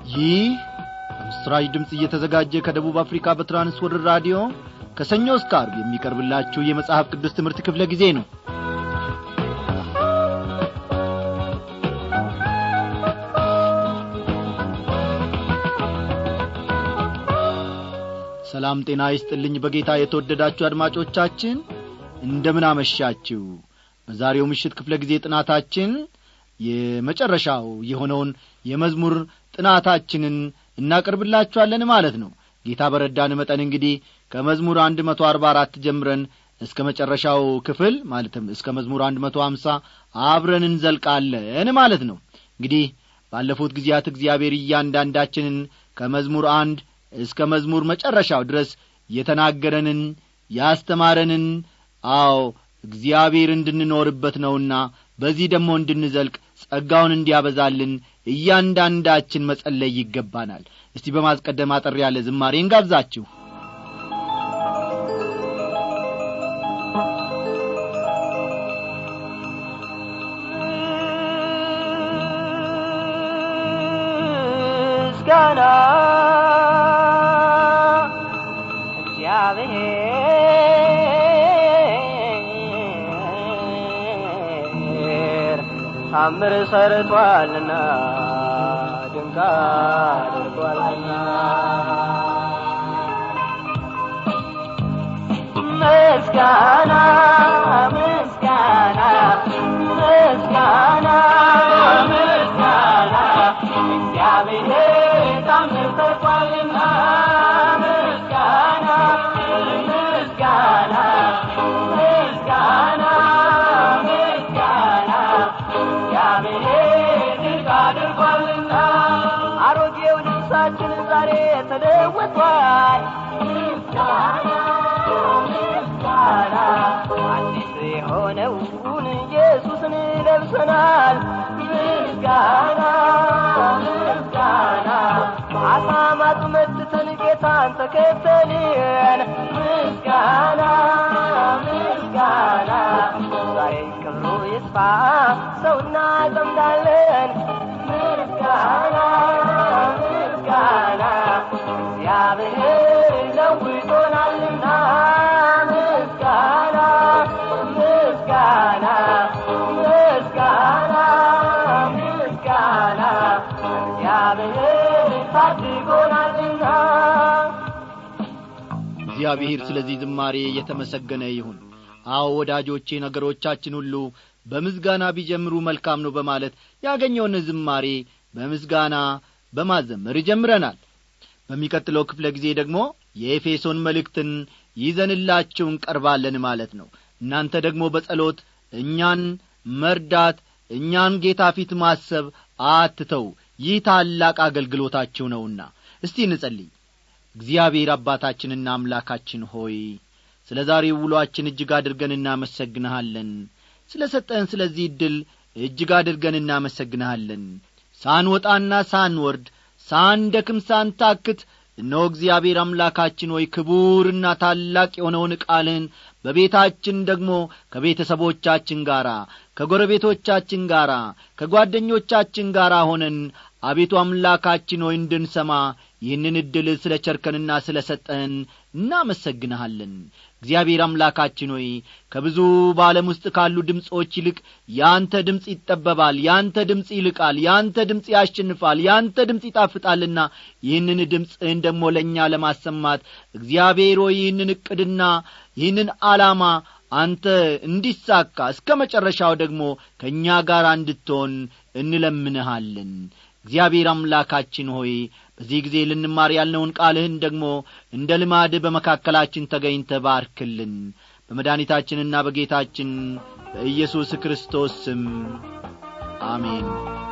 ይህ በምስራች ድምፅ እየተዘጋጀ ከደቡብ አፍሪካ በትራንስወርልድ ራዲዮ ከሰኞ እስከ አርብ የሚቀርብላችሁ የመጽሐፍ ቅዱስ ትምህርት ክፍለ ጊዜ ነው ሰላም ጤና ይስጥልኝ በጌታ የተወደዳችሁ አድማጮቻችን እንደምን አመሻችሁ በዛሬው ምሽት ክፍለ ጊዜ ጥናታችን የመጨረሻው የሆነውን የመዝሙር ጥናታችንን እናቀርብላችኋለን ማለት ነው ጌታ በረዳን መጠን እንግዲህ ከመዝሙር አንድ መቶ አርባ አራት ጀምረን እስከ መጨረሻው ክፍል ማለትም እስከ መዝሙር አንድ መቶ ሀምሳ አብረን እንዘልቃለን ማለት ነው እንግዲህ ባለፉት ጊዜያት እግዚአብሔር እያንዳንዳችንን ከመዝሙር አንድ እስከ መዝሙር መጨረሻው ድረስ የተናገረንን ያስተማረንን አዎ እግዚአብሔር እንድንኖርበት ነውና በዚህ ደግሞ እንድንዘልቅ ጸጋውን እንዲያበዛልን እያንዳንዳችን መጸለይ ይገባናል እስቲ በማስቀደም አጠር ያለ ዝማሬ እንጋብዛችሁ ምስጋና እግዚአብሔር ታምር ሰርቷልና ድንቅ አድርጓልና ምስጋና ምስጋና ምስጋና ምስጋና እግዚአብሔር ታምር ሰርቷልና ምስጋና ምስጋና ምስጋና ምስጋና እግዚአብሔር ድንቅ አድርጓልና አሮጌው ልብሳችን ዛሬ ተለውጧል ምስጋና ምስጋና አዲስ የሆነውን ኢየሱስን ለብሰናል ምስጋና ምስጋና አሳማት መትተን ጌታን ተከተልን ምስጋና ምስጋና ዛሬ ክብሩ ይስፋ ሰው እናጠምዳለን ምስጋና ምስጋና እግዚአብሔር ለውጦናልና ምስጋና ምስጋና ምስጋና ምስጋና እግዚአብሔር ታድጎናልና እግዚአብሔር ስለዚህ ዝማሬ የተመሰገነ ይሁን አዎ ወዳጆቼ ነገሮቻችን ሁሉ በምስጋና ቢጀምሩ መልካም ነው በማለት ያገኘውን ዝማሬ በምስጋና በማዘመር ጀምረናል በሚቀጥለው ክፍለ ጊዜ ደግሞ የኤፌሶን መልእክትን ይዘንላችሁ እንቀርባለን ማለት ነው እናንተ ደግሞ በጸሎት እኛን መርዳት እኛን ጌታ ፊት ማሰብ አትተው ይህ ታላቅ አገልግሎታችሁ ነውና እስቲ እንጸልይ እግዚአብሔር አባታችንና አምላካችን ሆይ ስለ ዛሬው ውሎአችን እጅግ አድርገን እናመሰግንሃለን ስለ ሰጠን ስለዚህ ዕድል እጅግ አድርገን እናመሰግንሃለን ሳንወጣና ሳንወርድ ሳንደክም ሳንታክት እነሆ እግዚአብሔር አምላካችን ሆይ ክቡርና ታላቅ የሆነውን ቃልን በቤታችን ደግሞ ከቤተሰቦቻችን ጋር ከጎረቤቶቻችን ጋር ከጓደኞቻችን ጋር ሆነን አቤቱ አምላካችን ሆይ እንድንሰማ ይህንን ዕድል ስለ ቸርከንና ስለ ሰጠን እናመሰግንሃለን እግዚአብሔር አምላካችን ሆይ ከብዙ በዓለም ውስጥ ካሉ ድምፆች ይልቅ ያንተ ድምፅ ይጠበባል ያንተ ድምፅ ይልቃል ያንተ ድምፅ ያሸንፋል ያንተ ድምፅ ይጣፍጣልና ይህንን ድምፅህን ደግሞ ለእኛ ለማሰማት እግዚአብሔር ሆይ ይህንን ዕቅድና ይህንን ዓላማ አንተ እንዲሳካ እስከ መጨረሻው ደግሞ ከእኛ ጋር እንድትሆን እንለምንሃለን እግዚአብሔር አምላካችን ሆይ በዚህ ጊዜ ልንማር ያልነውን ቃልህን ደግሞ እንደ ልማድ በመካከላችን ተገኝተ ባርክልን በመድኃኒታችንና በጌታችን በኢየሱስ ክርስቶስ ስም አሜን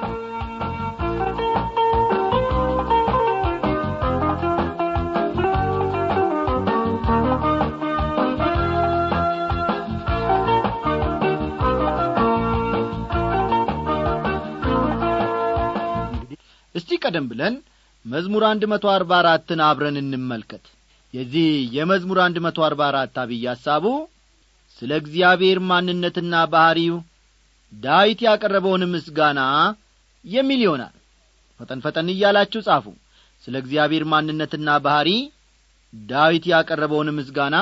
እስቲ ቀደም ብለን መዝሙር አንድ መቶ አርባ አራትን አብረን እንመልከት የዚህ የመዝሙር አንድ መቶ አርባ አራት አብይ ሐሳቡ ስለ እግዚአብሔር ማንነትና ባሕሪው ዳዊት ያቀረበውን ምስጋና የሚል ይሆናል ፈጠን ፈጠን እያላችሁ ጻፉ ስለ እግዚአብሔር ማንነትና ባሕሪ ዳዊት ያቀረበውን ምስጋና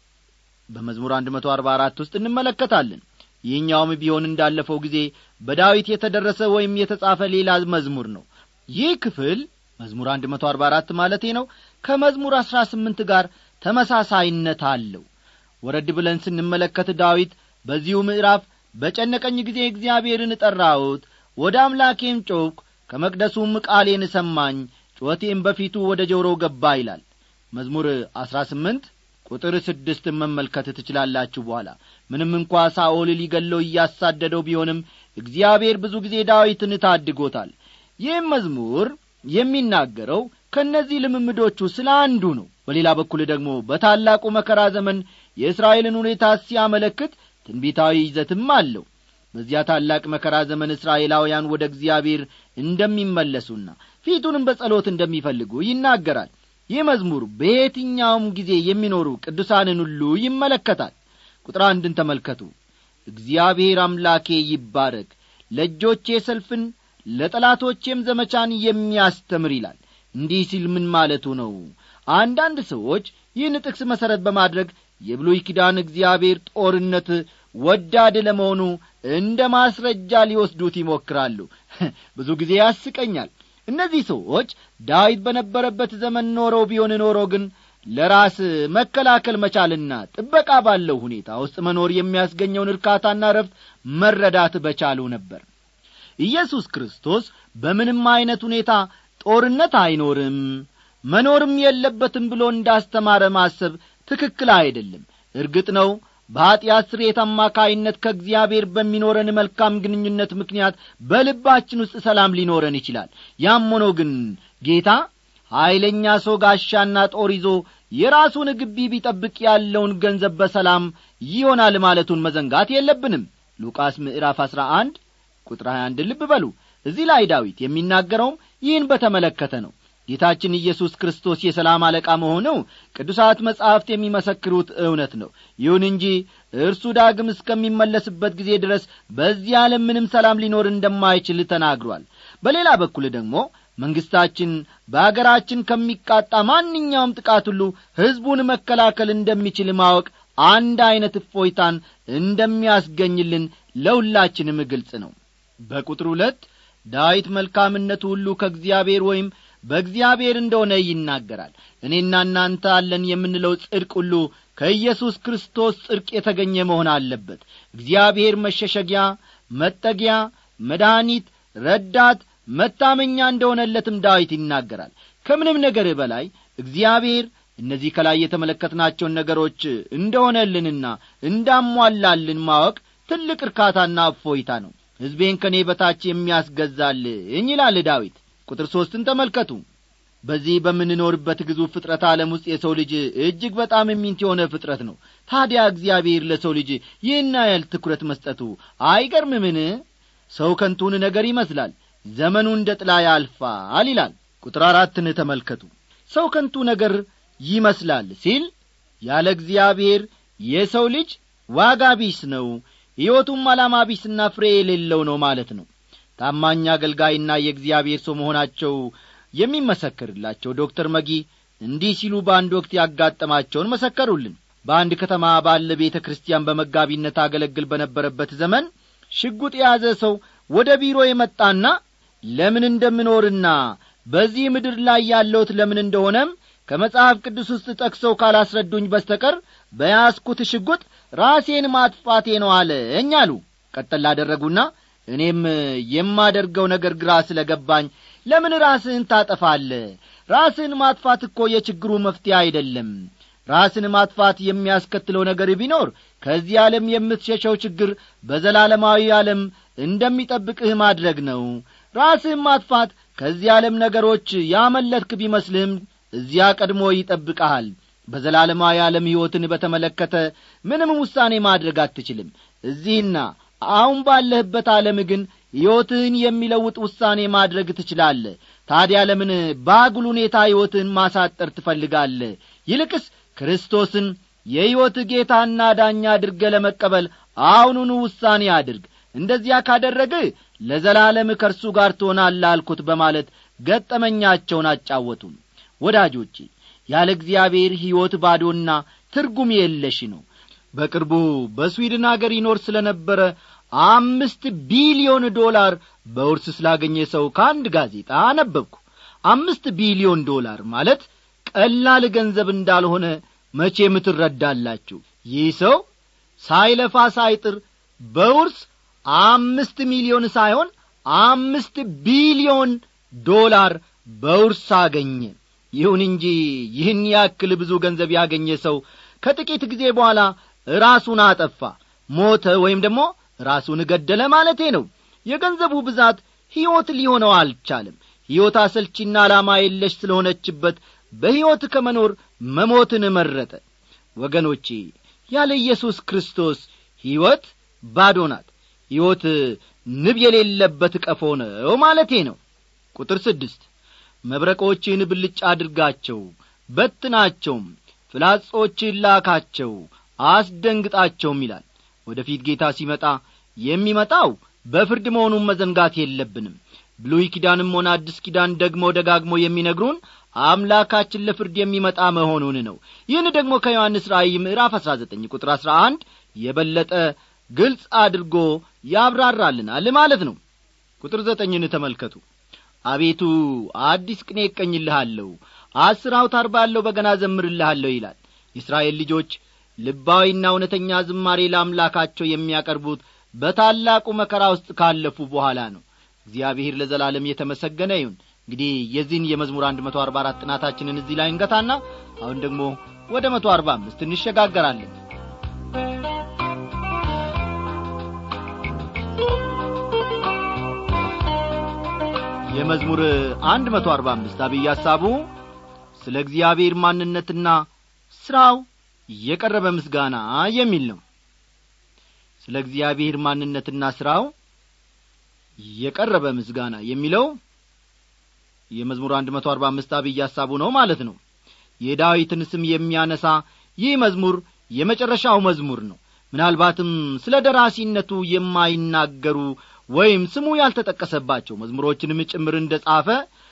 በመዝሙር አንድ መቶ አርባ አራት ውስጥ እንመለከታለን ይህኛውም ቢሆን እንዳለፈው ጊዜ በዳዊት የተደረሰ ወይም የተጻፈ ሌላ መዝሙር ነው ይህ ክፍል መዝሙር አንድ መቶ አርባ አራት ማለቴ ነው ከመዝሙር አሥራ ስምንት ጋር ተመሳሳይነት አለው ወረድ ብለን ስንመለከት ዳዊት በዚሁ ምዕራፍ በጨነቀኝ ጊዜ እግዚአብሔርን ጠራሁት ወደ አምላኬም ጮክ ከመቅደሱም ቃሌን ሰማኝ ጩኸቴም በፊቱ ወደ ጆሮው ገባ ይላል መዝሙር አሥራ ስምንት ቁጥር ስድስትን መመልከት ትችላላችሁ በኋላ ምንም እንኳ ሳኦል ሊገለው እያሳደደው ቢሆንም እግዚአብሔር ብዙ ጊዜ ዳዊትን ታድጎታል ይህም መዝሙር የሚናገረው ከእነዚህ ልምምዶቹ ስለ አንዱ ነው በሌላ በኩል ደግሞ በታላቁ መከራ ዘመን የእስራኤልን ሁኔታ ሲያመለክት ትንቢታዊ ይዘትም አለው በዚያ ታላቅ መከራ ዘመን እስራኤላውያን ወደ እግዚአብሔር እንደሚመለሱና ፊቱንም በጸሎት እንደሚፈልጉ ይናገራል ይህ መዝሙር በየትኛውም ጊዜ የሚኖሩ ቅዱሳንን ሁሉ ይመለከታል ቁጥር አንድን ተመልከቱ እግዚአብሔር አምላኬ ይባረክ ለእጆቼ ሰልፍን ለጠላቶቼም ዘመቻን የሚያስተምር ይላል እንዲህ ሲል ምን ማለቱ ነው አንዳንድ ሰዎች ይህን ጥቅስ መሠረት በማድረግ የብሉይ ኪዳን እግዚአብሔር ጦርነት ወዳድ ለመሆኑ እንደ ማስረጃ ሊወስዱት ይሞክራሉ ብዙ ጊዜ ያስቀኛል እነዚህ ሰዎች ዳዊት በነበረበት ዘመን ኖረው ቢሆን ኖሮ ግን ለራስ መከላከል መቻልና ጥበቃ ባለው ሁኔታ ውስጥ መኖር የሚያስገኘውን እርካታና ረፍት መረዳት በቻሉ ነበር ኢየሱስ ክርስቶስ በምንም ዐይነት ሁኔታ ጦርነት አይኖርም መኖርም የለበትም ብሎ እንዳስተማረ ማሰብ ትክክል አይደለም እርግጥ ነው በኀጢአት ስሬት አማካይነት ከእግዚአብሔር በሚኖረን መልካም ግንኙነት ምክንያት በልባችን ውስጥ ሰላም ሊኖረን ይችላል ያም ሆኖ ግን ጌታ ኀይለኛ ሰው ጋሻና ጦር ይዞ የራሱን ግቢ ቢጠብቅ ያለውን ገንዘብ በሰላም ይሆናል ማለቱን መዘንጋት የለብንም ሉቃስ ምዕራፍ አሥራ አንድ ቁጥር 21 ልብ በሉ እዚህ ላይ ዳዊት የሚናገረውም ይህን በተመለከተ ነው ጌታችን ኢየሱስ ክርስቶስ የሰላም አለቃ መሆኑ ቅዱሳት መጻሕፍት የሚመሰክሩት እውነት ነው ይሁን እንጂ እርሱ ዳግም እስከሚመለስበት ጊዜ ድረስ በዚህ ዓለም ምንም ሰላም ሊኖር እንደማይችል ተናግሯል በሌላ በኩል ደግሞ መንግሥታችን በአገራችን ከሚቃጣ ማንኛውም ጥቃት ሁሉ ሕዝቡን መከላከል እንደሚችል ማወቅ አንድ ዐይነት እፎይታን እንደሚያስገኝልን ለሁላችንም ግልጽ ነው በቁጥር ሁለት ዳዊት መልካምነቱ ሁሉ ከእግዚአብሔር ወይም በእግዚአብሔር እንደሆነ ይናገራል እኔና እናንተ አለን የምንለው ጽድቅ ሁሉ ከኢየሱስ ክርስቶስ ጽድቅ የተገኘ መሆን አለበት እግዚአብሔር መሸሸጊያ መጠጊያ መድኃኒት ረዳት መታመኛ እንደሆነለትም ዳዊት ይናገራል ከምንም ነገር በላይ እግዚአብሔር እነዚህ ከላይ የተመለከትናቸውን ነገሮች እንደሆነልንና እንዳሟላልን ማወቅ ትልቅ እርካታና እፎይታ ነው ሕዝቤን ከእኔ በታች የሚያስገዛልኝ ይላል ዳዊት ቁጥር ሦስትን ተመልከቱ በዚህ በምንኖርበት ግዙፍ ፍጥረት ዓለም ውስጥ የሰው ልጅ እጅግ በጣም የሚንት የሆነ ፍጥረት ነው ታዲያ እግዚአብሔር ለሰው ልጅ ይህን ያህል ትኩረት መስጠቱ አይገርምምን ሰው ከንቱን ነገር ይመስላል ዘመኑ እንደ ጥላ ያልፋል ይላል ቁጥር አራትን ተመልከቱ ሰው ከንቱ ነገር ይመስላል ሲል ያለ እግዚአብሔር የሰው ልጅ ዋጋ ቢስ ነው ሕይወቱም ዓላማ ቢስና ፍሬ የሌለው ነው ማለት ነው ታማኝ አገልጋይና የእግዚአብሔር ሰው መሆናቸው የሚመሰክርላቸው ዶክተር መጊ እንዲህ ሲሉ በአንድ ወቅት ያጋጠማቸውን መሰከሩልን በአንድ ከተማ ባለ ቤተ ክርስቲያን በመጋቢነት አገለግል በነበረበት ዘመን ሽጉጥ የያዘ ሰው ወደ ቢሮ የመጣና ለምን እንደምኖርና በዚህ ምድር ላይ ያለውት ለምን እንደሆነም ከመጽሐፍ ቅዱስ ውስጥ ጠቅሰው ካላስረዱኝ በስተቀር በያስኩት ሽጉጥ ራሴን ማጥፋቴ ነው አለኝ አሉ ቀጠል ላደረጉና እኔም የማደርገው ነገር ግራ ስለ ገባኝ ለምን ራስህን ታጠፋለ ራስህን ማጥፋት እኮ የችግሩ መፍትሄ አይደለም ራስን ማጥፋት የሚያስከትለው ነገር ቢኖር ከዚህ ዓለም የምትሸሸው ችግር በዘላለማዊ ዓለም እንደሚጠብቅህ ማድረግ ነው ራስህን ማጥፋት ከዚህ ዓለም ነገሮች ያመለጥክ ቢመስልህም እዚያ ቀድሞ ይጠብቀሃል በዘላለማዊ ዓለም ሕይወትን በተመለከተ ምንም ውሳኔ ማድረግ አትችልም እዚህና አሁን ባለህበት ዓለም ግን ሕይወትህን የሚለውጥ ውሳኔ ማድረግ ትችላለህ ታዲያ ለምን በአጉል ሁኔታ ሕይወትህን ማሳጠር ትፈልጋለህ ይልቅስ ክርስቶስን የሕይወት ጌታና ዳኛ አድርገ ለመቀበል አሁኑኑ ውሳኔ አድርግ እንደዚያ ካደረግህ ለዘላለም ከእርሱ ጋር ትሆናለህ አልኩት በማለት ገጠመኛቸውን አጫወቱን ወዳጆቼ ያለ እግዚአብሔር ሕይወት ባዶና ትርጉም የለሽ ነው በቅርቡ በስዊድን አገር ይኖር ስለ ነበረ አምስት ቢሊዮን ዶላር በውርስ ስላገኘ ሰው ከአንድ ጋዜጣ አነበብኩ አምስት ቢሊዮን ዶላር ማለት ቀላል ገንዘብ እንዳልሆነ መቼም ትረዳላችሁ ይህ ሰው ሳይለፋ ሳይጥር በውርስ አምስት ሚሊዮን ሳይሆን አምስት ቢሊዮን ዶላር በውርስ አገኘ ይሁን እንጂ ይህን ያክል ብዙ ገንዘብ ያገኘ ሰው ከጥቂት ጊዜ በኋላ ራሱን አጠፋ ሞተ ወይም ደግሞ ራሱን ገደለ ማለቴ ነው የገንዘቡ ብዛት ሕይወት ሊሆነው አልቻለም ሕይወት አሰልቺና ዓላማ የለሽ ስለሆነችበት በሕይወት ከመኖር መሞትን መረጠ ወገኖቼ ያለ ኢየሱስ ክርስቶስ ሕይወት ባዶ ናት ሕይወት ንብ የሌለበት ቀፎ ነው ማለቴ ነው ቁጥር ስድስት መብረቆችን ብልጭ አድርጋቸው በትናቸውም ፍላጾችን ላካቸው አስደንግጣቸውም ይላል ወደ ፊት ጌታ ሲመጣ የሚመጣው በፍርድ መሆኑን መዘንጋት የለብንም ብሉይ ኪዳንም ሆነ አዲስ ኪዳን ደግሞ ደጋግሞ የሚነግሩን አምላካችን ለፍርድ የሚመጣ መሆኑን ነው ይህን ደግሞ ከዮሐንስ ራእይ ምዕራፍ አሥራ ዘጠኝ ቁጥር አሥራ አንድ የበለጠ ግልጽ አድርጎ ያብራራልናል ማለት ነው ቁጥር ዘጠኝን ተመልከቱ አቤቱ አዲስ ቅኔ እቀኝልሃለሁ አስር አውታር ባለው በገና ዘምርልሃለሁ ይላል የእስራኤል ልጆች ልባዊና እውነተኛ ዝማሬ ለአምላካቸው የሚያቀርቡት በታላቁ መከራ ውስጥ ካለፉ በኋላ ነው እግዚአብሔር ለዘላለም የተመሰገነ ይሁን እንግዲህ የዚህን የመዝሙር አንድ መቶ አርባ አራት ጥናታችንን እዚህ ላይ እንገታና አሁን ደግሞ ወደ መቶ አርባ አምስት እንሸጋገራለን የመዝሙር አንድ መቶ አርባ አምስት አብይ ሐሳቡ ስለ እግዚአብሔር ማንነትና ሥራው የቀረበ ምስጋና የሚል ነው ስለ እግዚአብሔር ማንነትና ሥራው የቀረበ ምስጋና የሚለው የመዝሙር አንድ መቶ አርባ አምስት አብይ ሐሳቡ ነው ማለት ነው የዳዊትን ስም የሚያነሳ ይህ መዝሙር የመጨረሻው መዝሙር ነው ምናልባትም ስለ ደራሲነቱ የማይናገሩ ወይም ስሙ ያልተጠቀሰባቸው መዝሙሮችንም ጭምር እንደ ጻፈ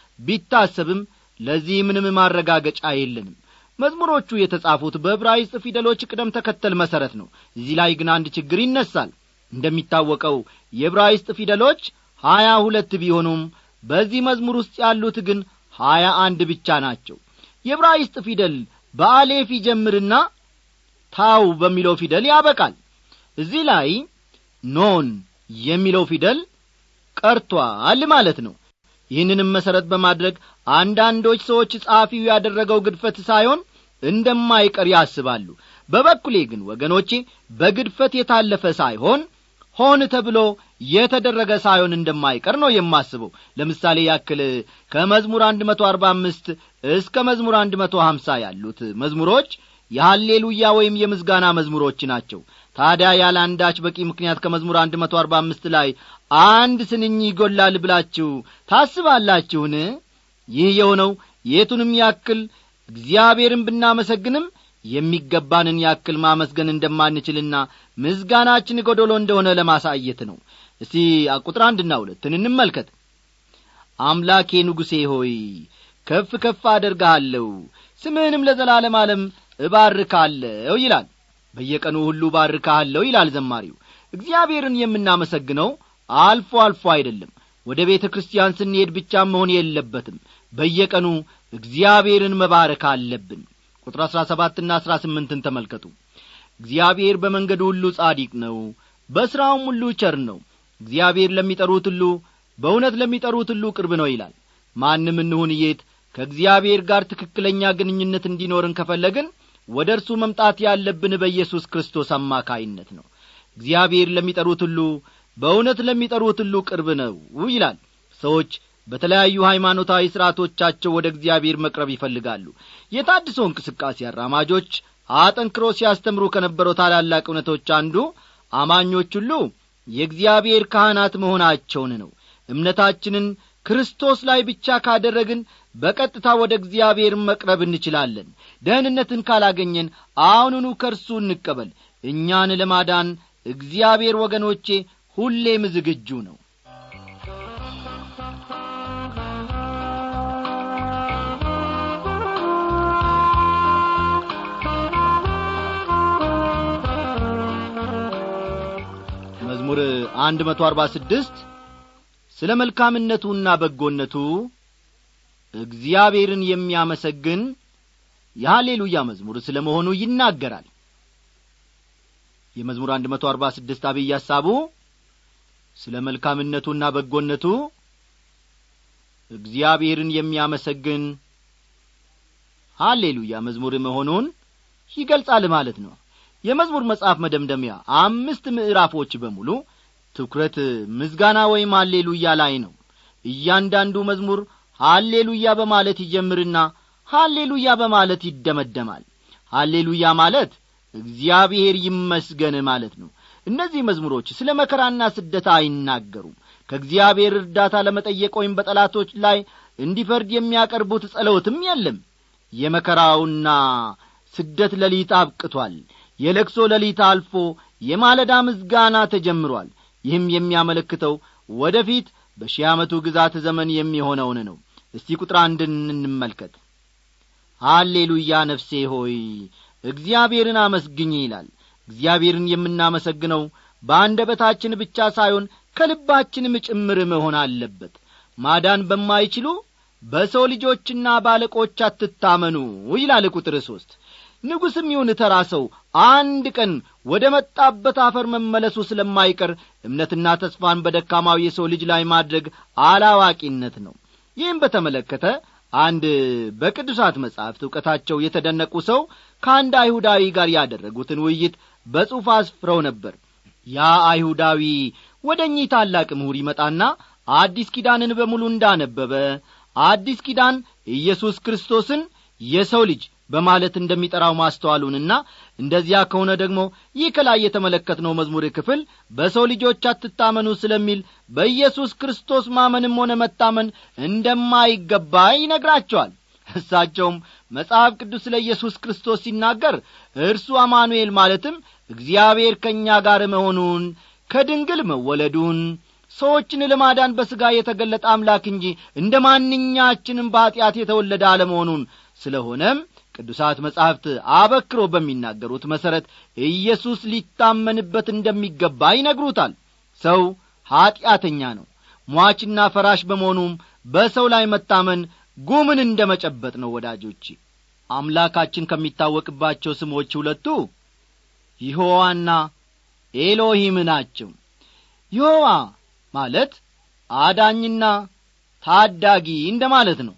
ቢታሰብም ለዚህ ምንም ማረጋገጫ የለንም መዝሙሮቹ የተጻፉት በዕብራይስጥ ፊደሎች ቅደም ተከተል መሠረት ነው እዚህ ላይ ግን አንድ ችግር ይነሳል እንደሚታወቀው የዕብራይስጥ ፊደሎች ሀያ ሁለት ቢሆኑም በዚህ መዝሙር ውስጥ ያሉት ግን ሀያ አንድ ብቻ ናቸው የዕብራይስጥ ፊደል በአሌፍ ይጀምርና ታው በሚለው ፊደል ያበቃል እዚህ ላይ ኖን የሚለው ፊደል ቀርቷል ማለት ነው ይህንንም መሠረት በማድረግ አንዳንዶች ሰዎች ጸሐፊው ያደረገው ግድፈት ሳይሆን እንደማይቀር ያስባሉ በበኩሌ ግን ወገኖቼ በግድፈት የታለፈ ሳይሆን ሆን ተብሎ የተደረገ ሳይሆን እንደማይቀር ነው የማስበው ለምሳሌ ያክል ከመዝሙር አንድ መቶ አርባ አምስት እስከ መዝሙር አንድ መቶ ሀምሳ ያሉት መዝሙሮች የሐሌሉያ ወይም የምስጋና መዝሙሮች ናቸው ታዲያ ያለ አንዳች በቂ ምክንያት ከመዝሙር አንድ መቶ አርባ አምስት ላይ አንድ ስንኝ ይጐላል ብላችሁ ታስባላችሁን ይህ የሆነው የቱንም ያክል እግዚአብሔርን ብናመሰግንም የሚገባንን ያክል ማመስገን እንደማንችልና ምዝጋናችን ጐደሎ እንደሆነ ለማሳየት ነው እስቲ ቁጥር አንድና ሁለትን እንመልከት አምላኬ ንጉሴ ሆይ ከፍ ከፍ አደርግሃለሁ ስምህንም ለዘላለም ዓለም እባርካለሁ ይላል በየቀኑ ሁሉ ባርካለሁ ይላል ዘማሪው እግዚአብሔርን የምናመሰግነው አልፎ አልፎ አይደለም ወደ ቤተ ክርስቲያን ስንሄድ ብቻ መሆን የለበትም በየቀኑ እግዚአብሔርን መባረክ አለብን ቁጥር አሥራ ሰባትና አሥራ ስምንትን ተመልከቱ እግዚአብሔር በመንገዱ ሁሉ ጻዲቅ ነው በሥራውም ሁሉ ቸር ነው እግዚአብሔር ለሚጠሩት ሁሉ በእውነት ለሚጠሩት ሁሉ ቅርብ ነው ይላል ማንም እንሁን የት ከእግዚአብሔር ጋር ትክክለኛ ግንኙነት እንዲኖርን ከፈለግን ወደ እርሱ መምጣት ያለብን በኢየሱስ ክርስቶስ አማካይነት ነው እግዚአብሔር ለሚጠሩት ሁሉ በእውነት ለሚጠሩት ሁሉ ቅርብ ነው ይላል ሰዎች በተለያዩ ሃይማኖታዊ ሥርዓቶቻቸው ወደ እግዚአብሔር መቅረብ ይፈልጋሉ የታድሶ እንቅስቃሴ አራማጆች አጠንክሮ ሲያስተምሩ ከነበረው ታላላቅ እውነቶች አንዱ አማኞች ሁሉ የእግዚአብሔር ካህናት መሆናቸውን ነው እምነታችንን ክርስቶስ ላይ ብቻ ካደረግን በቀጥታ ወደ እግዚአብሔር መቅረብ እንችላለን ደህንነትን ካላገኘን አሁኑኑ ከእርሱ እንቀበል እኛን ለማዳን እግዚአብሔር ወገኖቼ ሁሌም ዝግጁ ነው አንድ መቶ አርባ ስድስት ስለ መልካምነቱና በጎነቱ እግዚአብሔርን የሚያመሰግን የሃሌሉያ መዝሙር ስለ መሆኑ ይናገራል የመዝሙር አንድ መቶ አርባ ስድስት አብይ ሐሳቡ ስለ መልካምነቱና በጎነቱ እግዚአብሔርን የሚያመሰግን ሃሌሉያ መዝሙር መሆኑን ይገልጻል ማለት ነው የመዝሙር መጽሐፍ መደምደሚያ አምስት ምዕራፎች በሙሉ ትኩረት ምዝጋና ወይም ሃሌሉያ ላይ ነው እያንዳንዱ መዝሙር ሃሌሉያ በማለት ይጀምርና ሃሌሉያ በማለት ይደመደማል ሃሌሉያ ማለት እግዚአብሔር ይመስገን ማለት ነው እነዚህ መዝሙሮች ስለ መከራና ስደት አይናገሩም ከእግዚአብሔር እርዳታ ለመጠየቅ ወይም በጠላቶች ላይ እንዲፈርድ የሚያቀርቡት ጸሎትም የለም የመከራውና ስደት ሌሊት አብቅቷል የለቅሶ ሌሊት አልፎ የማለዳ ምዝጋና ተጀምሯል ይህም የሚያመለክተው ወደ ፊት በሺህ ዓመቱ ግዛት ዘመን የሚሆነውን ነው እስቲ ቁጥር አንድን እንመልከት ሃሌሉያ ነፍሴ ሆይ እግዚአብሔርን አመስግኝ ይላል እግዚአብሔርን የምናመሰግነው በአንደበታችን ብቻ ሳይሆን ከልባችንም ጭምር መሆን አለበት ማዳን በማይችሉ በሰው ልጆችና ባለቆች አትታመኑ ይላል ቁጥር ሦስት ንጉሥም ይሁን ተራ ሰው አንድ ቀን ወደ መጣበት አፈር መመለሱ ስለማይቀር እምነትና ተስፋን በደካማው የሰው ልጅ ላይ ማድረግ አላዋቂነት ነው ይህም በተመለከተ አንድ በቅዱሳት መጻሕፍት ዕውቀታቸው የተደነቁ ሰው ከአንድ አይሁዳዊ ጋር ያደረጉትን ውይይት በጽሑፍ አስፍረው ነበር ያ አይሁዳዊ ወደ እኚህ ታላቅ ምሁር ይመጣና አዲስ ኪዳንን በሙሉ እንዳነበበ አዲስ ኪዳን ኢየሱስ ክርስቶስን የሰው ልጅ በማለት እንደሚጠራው ማስተዋሉንና እንደዚያ ከሆነ ደግሞ ይህ ከላይ የተመለከትነው መዝሙር ክፍል በሰው ልጆች አትታመኑ ስለሚል በኢየሱስ ክርስቶስ ማመንም ሆነ መታመን እንደማይገባ ይነግራቸዋል እሳቸውም መጽሐፍ ቅዱስ ስለ ኢየሱስ ክርስቶስ ሲናገር እርሱ አማኑኤል ማለትም እግዚአብሔር ከእኛ ጋር መሆኑን ከድንግል መወለዱን ሰዎችን ለማዳን በሥጋ የተገለጠ አምላክ እንጂ እንደ ማንኛችንም በኀጢአት የተወለደ አለመሆኑን ስለሆነም ቅዱሳት መጻሕፍት አበክሮ በሚናገሩት መሠረት ኢየሱስ ሊታመንበት እንደሚገባ ይነግሩታል ሰው ኀጢአተኛ ነው ሟችና ፈራሽ በመሆኑም በሰው ላይ መታመን ጉምን እንደ መጨበጥ ነው ወዳጆቼ አምላካችን ከሚታወቅባቸው ስሞች ሁለቱ ይሖዋና ኤሎሂም ናቸው ይሖዋ ማለት አዳኝና ታዳጊ እንደ ማለት ነው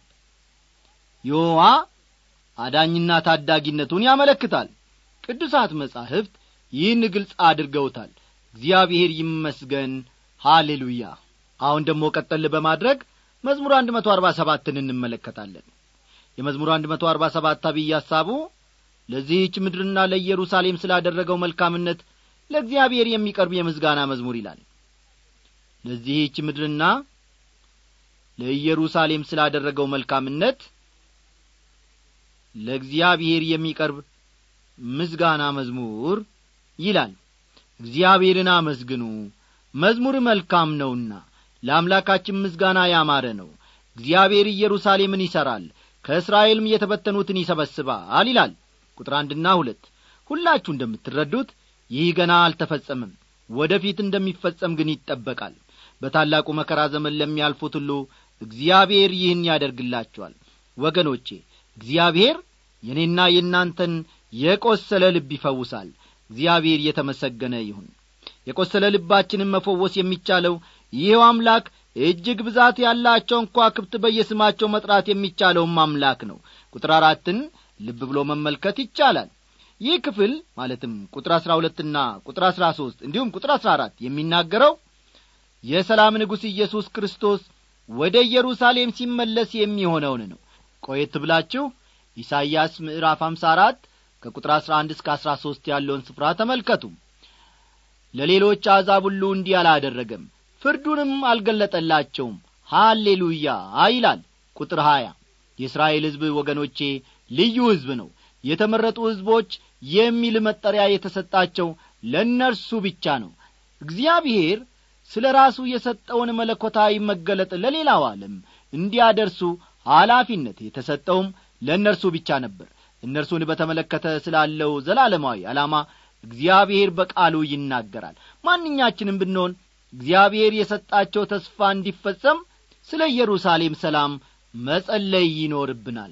ይሖዋ አዳኝና ታዳጊነቱን ያመለክታል ቅዱሳት መጻሕፍት ይህን ግልጽ አድርገውታል እግዚአብሔር ይመስገን ሃሌሉያ አሁን ደግሞ ቀጠል በማድረግ መዝሙር አንድ መቶ አርባ ሰባትን እንመለከታለን የመዝሙር አንድ መቶ አርባ ሰባት አብይ ሐሳቡ ለዚህች ምድርና ለኢየሩሳሌም ስላደረገው መልካምነት ለእግዚአብሔር የሚቀርብ የምስጋና መዝሙር ይላል ለዚህች ምድርና ለኢየሩሳሌም ስላደረገው መልካምነት ለእግዚአብሔር የሚቀርብ ምስጋና መዝሙር ይላል እግዚአብሔርን አመስግኑ መዝሙር መልካም ነውና ለአምላካችን ምስጋና ያማረ ነው እግዚአብሔር ኢየሩሳሌምን ይሠራል ከእስራኤልም የተበተኑትን ይሰበስባል ይላል ቁጥር አንድና ሁለት ሁላችሁ እንደምትረዱት ይህ ገና አልተፈጸምም ወደ ፊት እንደሚፈጸም ግን ይጠበቃል በታላቁ መከራ ዘመን ለሚያልፉት ሁሉ እግዚአብሔር ይህን ያደርግላቸዋል ወገኖቼ እግዚአብሔር የእኔና የእናንተን የቈሰለ ልብ ይፈውሳል እግዚአብሔር የተመሰገነ ይሁን የቈሰለ ልባችንን መፈወስ የሚቻለው ይኸው አምላክ እጅግ ብዛት ያላቸው እንኳ ክብት በየስማቸው መጥራት የሚቻለውም አምላክ ነው ቁጥር አራትን ልብ ብሎ መመልከት ይቻላል ይህ ክፍል ማለትም ቁጥር አሥራ ሁለትና ቁጥር አሥራ ሦስት እንዲሁም ቁጥር አሥራ አራት የሚናገረው የሰላም ንጉሥ ኢየሱስ ክርስቶስ ወደ ኢየሩሳሌም ሲመለስ የሚሆነውን ነው ቆየት ብላችሁ ኢሳይያስ ምዕራፍ አምሳ አራት ከቁጥር አሥራ አንድ እስከ አሥራ ሦስት ያለውን ስፍራ ተመልከቱ ለሌሎች አሕዛብ ሁሉ እንዲህ አላደረገም ፍርዱንም አልገለጠላቸውም ሃሌሉያ ይላል ቁጥር ሀያ የእስራኤል ሕዝብ ወገኖቼ ልዩ ሕዝብ ነው የተመረጡ ሕዝቦች የሚል መጠሪያ የተሰጣቸው ለእነርሱ ብቻ ነው እግዚአብሔር ስለ ራሱ የሰጠውን መለኮታዊ መገለጥ ለሌላው ዓለም እንዲያደርሱ ኃላፊነት የተሰጠውም ለእነርሱ ብቻ ነበር እነርሱን በተመለከተ ስላለው ዘላለማዊ ዓላማ እግዚአብሔር በቃሉ ይናገራል ማንኛችንም ብንሆን እግዚአብሔር የሰጣቸው ተስፋ እንዲፈጸም ስለ ኢየሩሳሌም ሰላም መጸለይ ይኖርብናል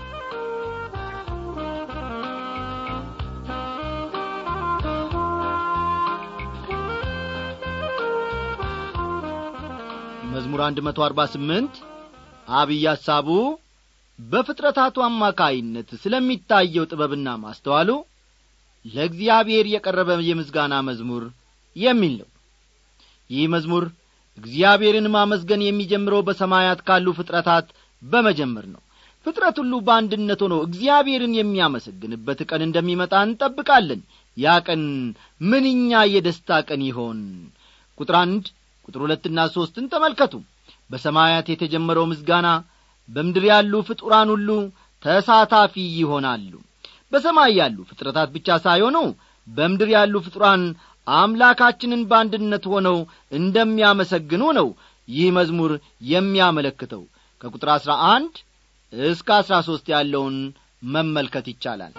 መዝሙር አንድ መቶ አርባ ስምንት አብይ ሐሳቡ በፍጥረታቱ አማካይነት ስለሚታየው ጥበብና ማስተዋሉ ለእግዚአብሔር የቀረበ የምስጋና መዝሙር የሚል ነው ይህ መዝሙር እግዚአብሔርን ማመስገን የሚጀምረው በሰማያት ካሉ ፍጥረታት በመጀመር ነው ፍጥረት ሁሉ በአንድነት ሆኖ እግዚአብሔርን የሚያመሰግንበት ቀን እንደሚመጣ እንጠብቃለን ያ ቀን ምንኛ የደስታ ቀን ይሆን ቁጥር አንድ ቁጥር ሁለትና ሦስትን ተመልከቱ በሰማያት የተጀመረው ምስጋና በምድር ያሉ ፍጡራን ሁሉ ተሳታፊ ይሆናሉ በሰማይ ያሉ ፍጥረታት ብቻ ሳይሆኑ በምድር ያሉ ፍጡራን አምላካችንን በአንድነት ሆነው እንደሚያመሰግኑ ነው ይህ መዝሙር የሚያመለክተው ከቁጥር አሥራ አንድ እስከ አሥራ ሦስት ያለውን መመልከት ይቻላል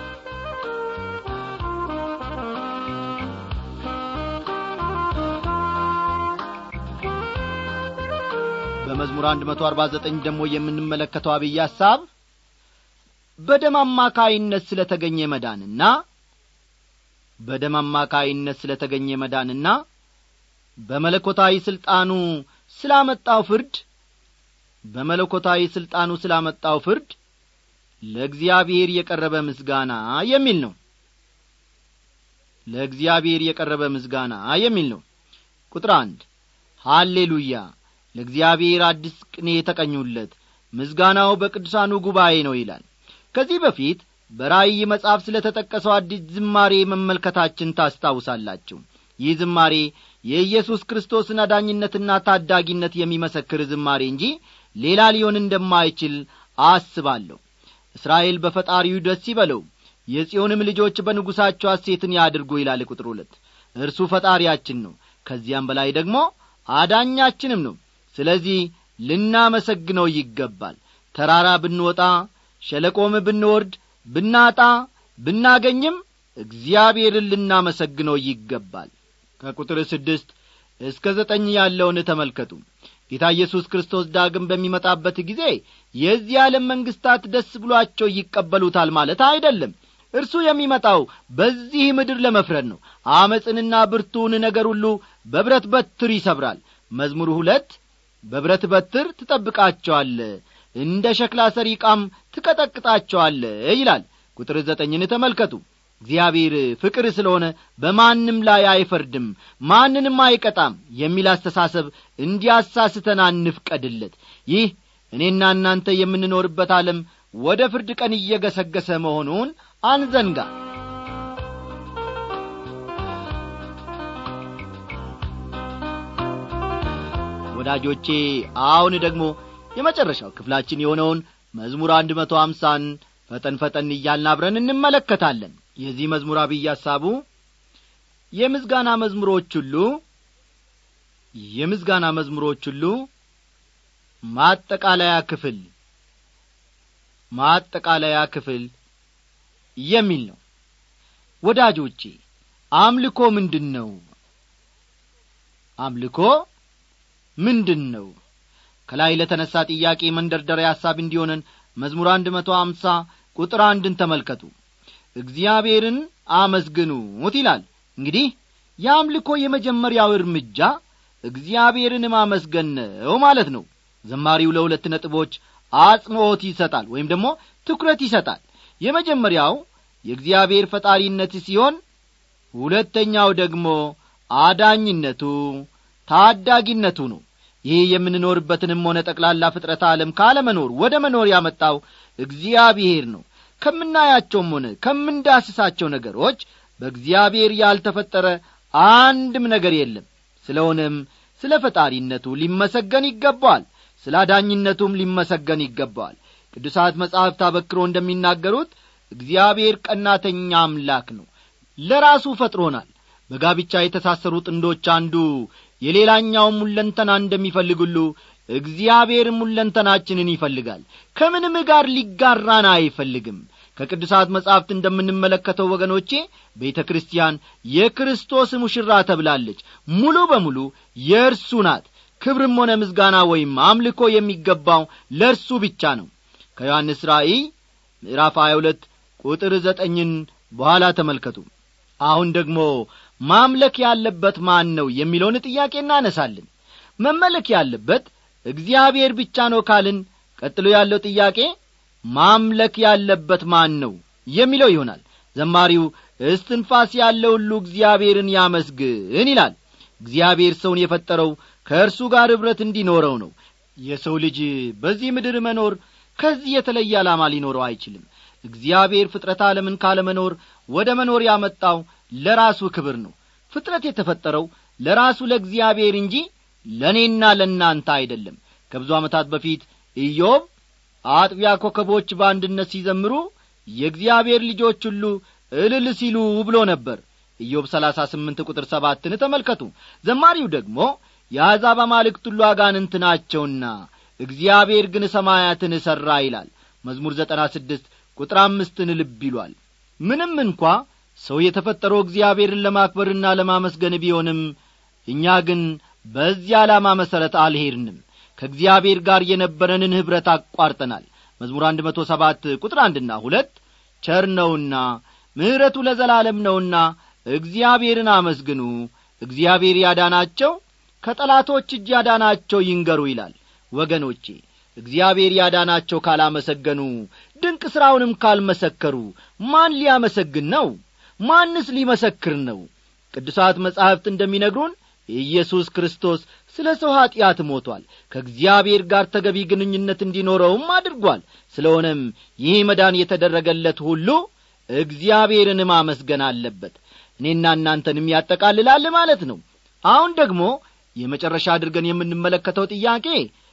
በመዝሙር አንድ መቶ አርባ ዘጠኝ ደግሞ የምንመለከተው አብይ ሐሳብ በደም አማካይነት ስለ ተገኘ መዳንና በደም አማካይነት ስለ ተገኘ መዳንና በመለኮታዊ ሥልጣኑ ስላመጣው ፍርድ በመለኮታዊ ሥልጣኑ ስላመጣው ፍርድ ለእግዚአብሔር የቀረበ ምስጋና የሚል ነው ለእግዚአብሔር የቀረበ ምስጋና የሚል ነው ቁጥር አንድ ሃሌሉያ ለእግዚአብሔር አዲስ ቅኔ የተቀኙለት ምስጋናው በቅዱሳኑ ጉባኤ ነው ይላል ከዚህ በፊት በራእይ መጽሐፍ ስለ ተጠቀሰው አዲስ ዝማሬ መመልከታችን ታስታውሳላችሁ ይህ ዝማሬ የኢየሱስ ክርስቶስን አዳኝነትና ታዳጊነት የሚመሰክር ዝማሬ እንጂ ሌላ ሊሆን እንደማይችል አስባለሁ እስራኤል በፈጣሪው ደስ ይበለው የጽዮንም ልጆች በንጉሣቸው ሐሴትን ያድርጉ ይላል ቁጥር ሁለት እርሱ ፈጣሪያችን ነው ከዚያም በላይ ደግሞ አዳኛችንም ነው ስለዚህ ልናመሰግነው ይገባል ተራራ ብንወጣ ሸለቆም ብንወርድ ብናጣ ብናገኝም እግዚአብሔርን ልናመሰግነው ይገባል ከቁጥር ስድስት እስከ ዘጠኝ ያለውን ተመልከቱ ጌታ ኢየሱስ ክርስቶስ ዳግም በሚመጣበት ጊዜ የዚህ ዓለም መንግሥታት ደስ ብሏቸው ይቀበሉታል ማለት አይደለም እርሱ የሚመጣው በዚህ ምድር ለመፍረድ ነው አመፅንና ብርቱን ነገር ሁሉ በብረት በትር ይሰብራል መዝሙር ሁለት በብረት በትር ትጠብቃቸዋለ እንደ ሸክላ ሰሪ ቃም ትቀጠቅጣቸዋለ ይላል ቁጥር ዘጠኝን ተመልከቱ እግዚአብሔር ፍቅር ስለሆነ በማንም ላይ አይፈርድም ማንንም አይቀጣም የሚል አስተሳሰብ እንዲያሳስተን አንፍቀድለት ይህ እኔና እናንተ የምንኖርበት ዓለም ወደ ፍርድ ቀን እየገሰገሰ መሆኑን አንዘንጋ ወዳጆቼ አሁን ደግሞ የመጨረሻው ክፍላችን የሆነውን መዝሙር አንድ መቶ አምሳን ፈጠን ፈጠን እያልን አብረን እንመለከታለን የዚህ መዝሙር አብይ ሐሳቡ የምስጋና መዝሙሮች ሁሉ የምስጋና መዝሙሮች ሁሉ ማጠቃለያ ክፍል ማጠቃለያ ክፍል የሚል ነው ወዳጆቼ አምልኮ ምንድን ነው አምልኮ ምንድን ነው ከላይ ለተነሳ ጥያቄ መንደርደሪያ ሐሳብ እንዲሆነን መዝሙር አንድ መቶ አምሳ ቁጥር አንድን ተመልከቱ እግዚአብሔርን አመስግኑት ይላል እንግዲህ የአምልኮ የመጀመሪያው እርምጃ እግዚአብሔርን ማመስገን ነው ማለት ነው ዘማሪው ለሁለት ነጥቦች አጽንዖት ይሰጣል ወይም ደግሞ ትኩረት ይሰጣል የመጀመሪያው የእግዚአብሔር ፈጣሪነት ሲሆን ሁለተኛው ደግሞ አዳኝነቱ ታዳጊነቱ ነው ይህ የምንኖርበትንም ሆነ ጠቅላላ ፍጥረት ዓለም ካለመኖር ወደ መኖር ያመጣው እግዚአብሔር ነው ከምናያቸውም ሆነ ከምንዳስሳቸው ነገሮች በእግዚአብሔር ያልተፈጠረ አንድም ነገር የለም ስለሆነም ስለ ፈጣሪነቱ ሊመሰገን ይገባዋል ስለ አዳኝነቱም ሊመሰገን ይገባዋል ቅዱሳት መጻሕፍት አበክሮ እንደሚናገሩት እግዚአብሔር ቀናተኛ አምላክ ነው ለራሱ ፈጥሮናል በጋብቻ የተሳሰሩ ጥንዶች አንዱ የሌላኛውም ሙለንተና እንደሚፈልግ ሁሉ እግዚአብሔርም ሙለንተናችንን ይፈልጋል ከምንም ጋር ሊጋራን አይፈልግም ከቅዱሳት መጻሕፍት እንደምንመለከተው ወገኖቼ ቤተ ክርስቲያን የክርስቶስ ሙሽራ ተብላለች ሙሉ በሙሉ የእርሱ ናት ክብርም ሆነ ምስጋና ወይም አምልኮ የሚገባው ለእርሱ ብቻ ነው ከዮሐንስ ራእይ ምዕራፍ 22 ቁጥር ዘጠኝን በኋላ ተመልከቱ አሁን ደግሞ ማምለክ ያለበት ማን ነው የሚለውን ጥያቄ እናነሳለን መመለክ ያለበት እግዚአብሔር ብቻ ነው ካልን ቀጥሎ ያለው ጥያቄ ማምለክ ያለበት ማን ነው የሚለው ይሆናል ዘማሪው እስትንፋስ ያለው ሁሉ እግዚአብሔርን ያመስግን ይላል እግዚአብሔር ሰውን የፈጠረው ከእርሱ ጋር ኅብረት እንዲኖረው ነው የሰው ልጅ በዚህ ምድር መኖር ከዚህ የተለየ ዓላማ ሊኖረው አይችልም እግዚአብሔር ፍጥረት ዓለምን ካለመኖር ወደ መኖር ያመጣው ለራሱ ክብር ነው ፍጥረት የተፈጠረው ለራሱ ለእግዚአብሔር እንጂ ለእኔና ለእናንተ አይደለም ከብዙ ዓመታት በፊት ኢዮብ አጥቢያ ኮከቦች በአንድነት ሲዘምሩ የእግዚአብሔር ልጆች ሁሉ እልል ሲሉ ብሎ ነበር ኢዮብ ሰላሳ ስምንት ቁጥር ሰባትን ተመልከቱ ዘማሪው ደግሞ የአሕዛብ አማልክት ሁሉ አጋንንት ናቸውና እግዚአብሔር ግን ሰማያትን እሠራ ይላል መዝሙር ዘጠና ስድስት ቁጥር አምስትን ልብ ይሏል ምንም እንኳ ሰው የተፈጠረው እግዚአብሔርን ለማክበርና ለማመስገን ቢሆንም እኛ ግን በዚህ ዓላማ መሠረት አልሄድንም ከእግዚአብሔር ጋር የነበረንን ኅብረት አቋርጠናል መዝሙር አንድ መቶ ሰባት ቁጥር አንድና ሁለት ቸር ነውና ምሕረቱ ለዘላለም ነውና እግዚአብሔርን አመስግኑ እግዚአብሔር ያዳናቸው ከጠላቶች እጅ ያዳናቸው ይንገሩ ይላል ወገኖቼ እግዚአብሔር ያዳናቸው ካላመሰገኑ ድንቅ ሥራውንም ካልመሰከሩ ማን ሊያመሰግን ነው ማንስ ሊመሰክር ነው ቅዱሳት መጻሕፍት እንደሚነግሩን ኢየሱስ ክርስቶስ ስለ ሰው ኀጢአት ሞቷል ከእግዚአብሔር ጋር ተገቢ ግንኙነት እንዲኖረውም አድርጓል ስለሆነም ይህ መዳን የተደረገለት ሁሉ እግዚአብሔርን ማመስገን አለበት እኔና እናንተንም ያጠቃልላል ማለት ነው አሁን ደግሞ የመጨረሻ አድርገን የምንመለከተው ጥያቄ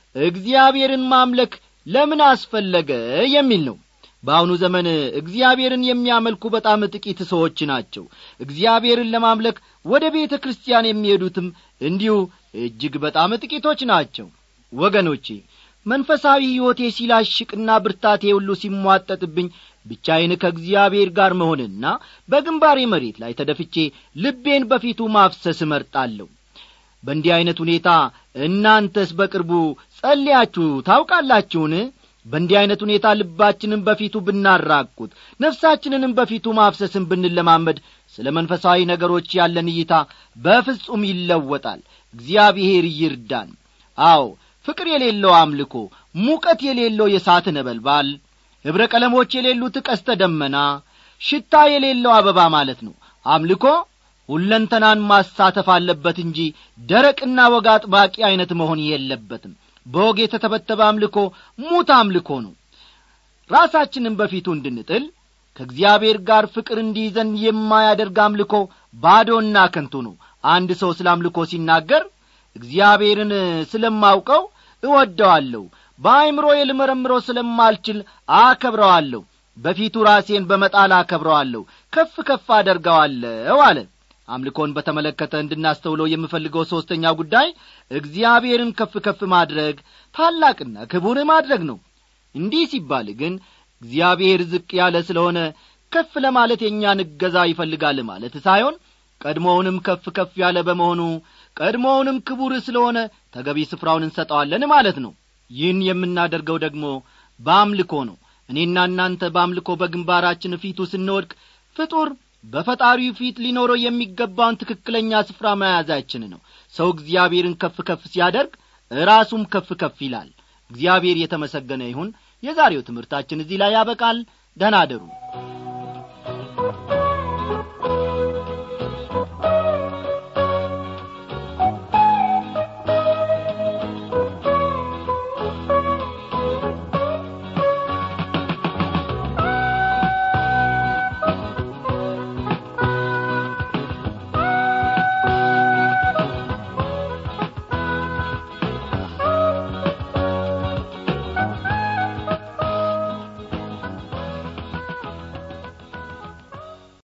እግዚአብሔርን ማምለክ ለምን አስፈለገ የሚል ነው በአሁኑ ዘመን እግዚአብሔርን የሚያመልኩ በጣም ጥቂት ሰዎች ናቸው እግዚአብሔርን ለማምለክ ወደ ቤተ ክርስቲያን የሚሄዱትም እንዲሁ እጅግ በጣም ጥቂቶች ናቸው ወገኖቼ መንፈሳዊ ሕይወቴ ሲላሽቅና ብርታቴ ሁሉ ሲሟጠጥብኝ ብቻዬን ከእግዚአብሔር ጋር መሆንና በግንባሬ መሬት ላይ ተደፍቼ ልቤን በፊቱ ማፍሰስ እመርጣለሁ በእንዲህ ዐይነት ሁኔታ እናንተስ በቅርቡ ጸልያችሁ ታውቃላችሁን በእንዲህ ዐይነት ሁኔታ ልባችንን በፊቱ ብናራቁት ነፍሳችንንም በፊቱ ማፍሰስን ብንለማመድ ስለ መንፈሳዊ ነገሮች ያለን እይታ በፍጹም ይለወጣል እግዚአብሔር ይርዳን አዎ ፍቅር የሌለው አምልኮ ሙቀት የሌለው የሳት ነበልባል ኅብረ ቀለሞች የሌሉት ቀስተ ደመና ሽታ የሌለው አበባ ማለት ነው አምልኮ ሁለንተናን ማሳተፍ አለበት እንጂ ደረቅና ወግ አጥባቂ ዐይነት መሆን የለበትም በወግ የተተበተበ አምልኮ ሙት አምልኮ ነው ራሳችንን በፊቱ እንድንጥል ከእግዚአብሔር ጋር ፍቅር እንዲይዘን የማያደርግ አምልኮ ባዶና ከንቱ ነው አንድ ሰው ስለ አምልኮ ሲናገር እግዚአብሔርን ስለማውቀው እወደዋለሁ በአይምሮ ልመረምረው ስለማልችል አከብረዋለሁ በፊቱ ራሴን በመጣል አከብረዋለሁ ከፍ ከፍ አደርገዋለሁ አለ አምልኮን በተመለከተ እንድናስተውለው የምፈልገው ሦስተኛው ጉዳይ እግዚአብሔርን ከፍ ከፍ ማድረግ ታላቅና ክቡር ማድረግ ነው እንዲህ ሲባል ግን እግዚአብሔር ዝቅ ያለ ስለሆነ ከፍ ለማለት የእኛን እገዛ ይፈልጋል ማለት ሳይሆን ቀድሞውንም ከፍ ከፍ ያለ በመሆኑ ቀድሞውንም ክቡር ስለሆነ ተገቢ ስፍራውን እንሰጠዋለን ማለት ነው ይህን የምናደርገው ደግሞ በአምልኮ ነው እኔና እናንተ በአምልኮ በግንባራችን ፊቱ ስንወድቅ ፍጡር በፈጣሪው ፊት ሊኖረው የሚገባውን ትክክለኛ ስፍራ መያዛችን ነው ሰው እግዚአብሔርን ከፍ ከፍ ሲያደርግ ራሱም ከፍ ከፍ ይላል እግዚአብሔር የተመሰገነ ይሁን የዛሬው ትምህርታችን እዚህ ላይ ያበቃል ደህና አደሩ